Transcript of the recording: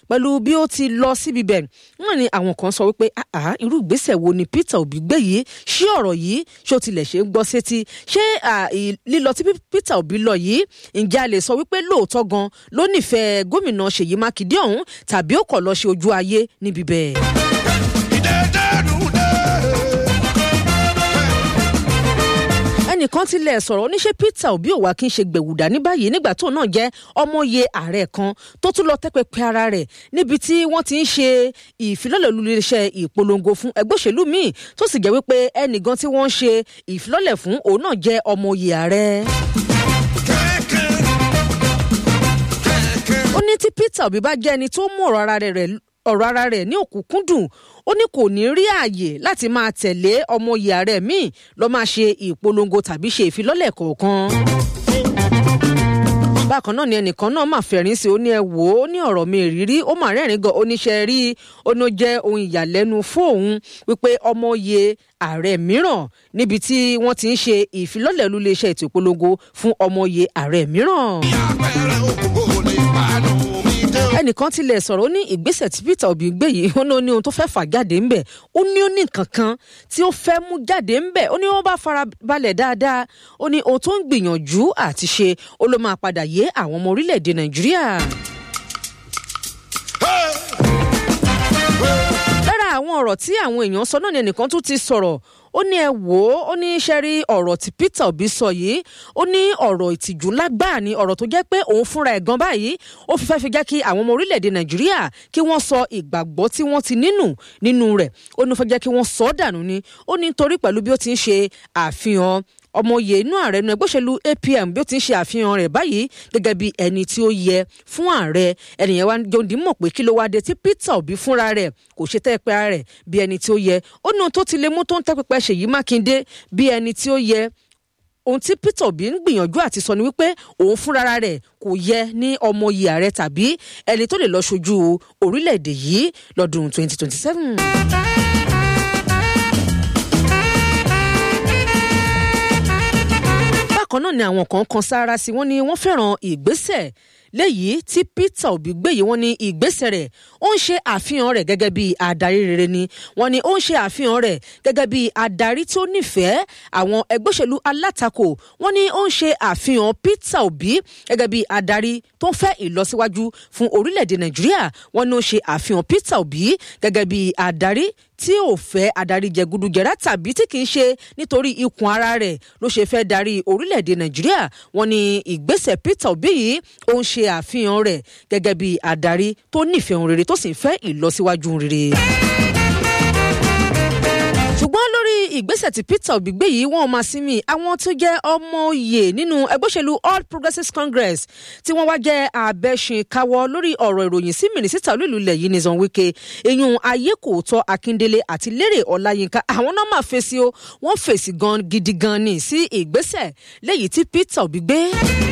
pẹ̀lú bí ó ti lọ síbi bẹ̀ wọ́n ní àwọn kan sọ wípé àá irú ìgbésẹ̀ wo ni Peter Obi gbé yìí ṣé ọ̀rọ̀ yìí ṣó tilẹ̀ ṣe ń gbọ́ sétí ṣé lílọ tí Peter Obi lọ yìí ǹjẹ́ a lè sọ wípé lóòótọ́ gan ló nífẹ̀ẹ́ gómìnà Ṣèyí Mákindé ọ̀hún tàbí ó kọ̀ lọ ṣe ojú ayé níbi bẹ́ẹ̀. ẹnìkan tilẹ̀ sọ̀rọ̀ oníṣẹ́ Peter Obi ò wá kí n ṣe gbẹ̀wùdà ní báyìí nígbà tó náà jẹ́ ọmọye ààrẹ kan tó tún lọ tẹ́pẹ́pẹ́ ara rẹ̀ níbi tí wọ́n ti ń ṣe ìfilọ́lẹ̀ olùléeṣẹ́ ìpolongo fún ẹgbẹ́ òṣèlú míì tó sì jẹ́ wípé ẹnìkan tí wọ́n ń ṣe ìfilọ́lẹ̀ fún òun náà jẹ́ ọmọye ààrẹ. ó ní tí Peter Obi bá jẹ́ ẹni tó mú ọ̀rọ̀ ara rẹ̀ ọ̀rọ̀ ara rẹ̀ ní òkúnkúndùn ó ní kò ní rí ààyè láti máa tẹ̀lé ọmọ ìyàrá míì lọ́ọ́ máa ṣe ìpolongo tàbí ṣe ìfilọ́lẹ̀ kọ̀ọ̀kan bákan náà ni ẹnìkan náà máa fẹ̀rín sí ó ní ẹ wò ó ní ọ̀rọ̀ mi ìrírí ó máa rẹ́rìn gan oníṣẹ́ rí ó ní ó jẹ́ ohun ìyàlẹ́nu fóun wípé ọmọye ààrẹ mìíràn níbi tí wọ́n ti ń ṣe ìfilọ́lẹ̀ lulẹ̀-iṣẹ́ ètò ìpolongo fún ọmọye ààrẹ mìíràn. ẹnìkan tilẹ̀ sọ̀rọ̀ ó ní ìgbésẹ̀ tí Peter Obi gbé yìí ó ní ó ní ohun tó fẹ́ fà jáde ńbẹ̀ ó ní ó ní nǹkan kan tí ó fẹ́ mú jáde ńbẹ̀ ó ní wọ́n bá fara balẹ̀ dáadáa ó ní ohun tó ń gbìyànjú àti ṣe ó ló máa padà yé àwọn ọmọ orílẹ̀-èdè Nàìjíríà. lára àwọn ọ̀rọ̀ tí àwọn èèyàn sọ náà ni ẹnìkan tún ti sọ̀rọ̀ ó ní ẹ wò ó ó ní ṣe rí ọ̀rọ̀ tí Peter Obi sọ yìí ó ní ọ̀rọ̀ ìtìjú lágbáà ni ọ̀rọ̀ tó jẹ́ pé òun fúnra ẹ̀ gan báyìí ó fi fẹ́ fi jẹ́ kí àwọn ọmọ orílẹ̀-èdè Nàìjíríà kí wọ́n sọ ìgbàgbọ́ tí wọ́n ti nínú nínú rẹ̀ ó ní fẹ́ jẹ́ kí wọ́n sọ ọ́ dànù ni ó ní torí pẹ̀lú bí ó ti ń ṣe àfihàn ọmọye inú ààrẹ nu ẹgbẹ́ òṣèlú APM bí ó ti ń ṣe àfihàn rẹ̀ báyìí gẹ́gẹ́ bí ẹni tí ó yẹ fún ààrẹ ẹnìyẹn wá jòǹdì mọ̀ pé kí ló wá dé tí Peter Obi fúnra rẹ̀ kò ṣe tẹ́pẹ́ ara rẹ̀ bí ẹni tí ó yẹ ó ní ohun tó ti lè mú tó ń tẹ́pẹ́pẹ́ Ṣèyí Mákindé bí ẹni tí ó yẹ ohun tí Peter Obi ń gbìyànjú àti sọ ni wípé òun fúnra rẹ̀ kò yẹ ní ọmọye ààrẹ tàbí ẹni tó lè lọ ṣojú orílẹ̀-èdè yìí lọ́dún 2027. bákan náà ni àwọn kan kan sára sí wọn ni wọ́n fẹ́ràn ìgbésẹ̀ léyìí tí Peter Obi gbé yìí wọ́n ní ìgbésẹ̀ rẹ̀ ó ń ṣe àfihàn rẹ̀ gẹ́gẹ́ bí adarí rere ni wọ́n ní ó ń ṣe àfihàn rẹ̀ gẹ́gẹ́ bí adarí tí ó nífẹ̀ẹ́ àwọn ẹgbẹ́ òṣèlú alátakò wọ́n ní ó ń ṣe àfihàn Peter Obi gẹ́gẹ́ bí adarí tó ń fẹ́ ìlọsíwájú fún orílẹ̀-èdè Nàìjíríà wọ́n ní ó ṣe àfihàn Peter Obi gẹ́gẹ́ bí adarí tí ò fẹ́ adarí jẹgúdújẹrá tàbí tí kì í ṣe nítorí ikùn ara rẹ̀ ló ṣe fẹ́ darí orílẹ̀-èdè Nàìjíríà wọ́n ní ìgbésẹ̀ Peter Obi yìí ó ń ṣe àfihàn rẹ̀ gẹ́gẹ́ bí adarí tó nífẹ̀ẹ́ ohun rere tó sì ń fẹ́ ìlọsíwájú rere ṣùgbọ́n lórí ìgbésẹ̀ tí Peter Obi gbé yìí wọ́n máa sinmi àwọn tó jẹ́ ọmọ oyè nínú ẹgbẹ́ òṣèlú All Progressives Congress tí wọ́n wá jẹ́ abẹ́ṣinkáwọ́ lórí ọ̀rọ̀ ìròyìn sí mínísítà olúìlú ilẹ̀ yìí Nyesom Wike eyín ayékòótọ́ Akíndélé àti Lérè Ọláyínká àwọn náà máa fèsì o wọ́n fèsì gan gidi gan ni sí ìgbésẹ̀ léyìí tí Peter Obi gbé.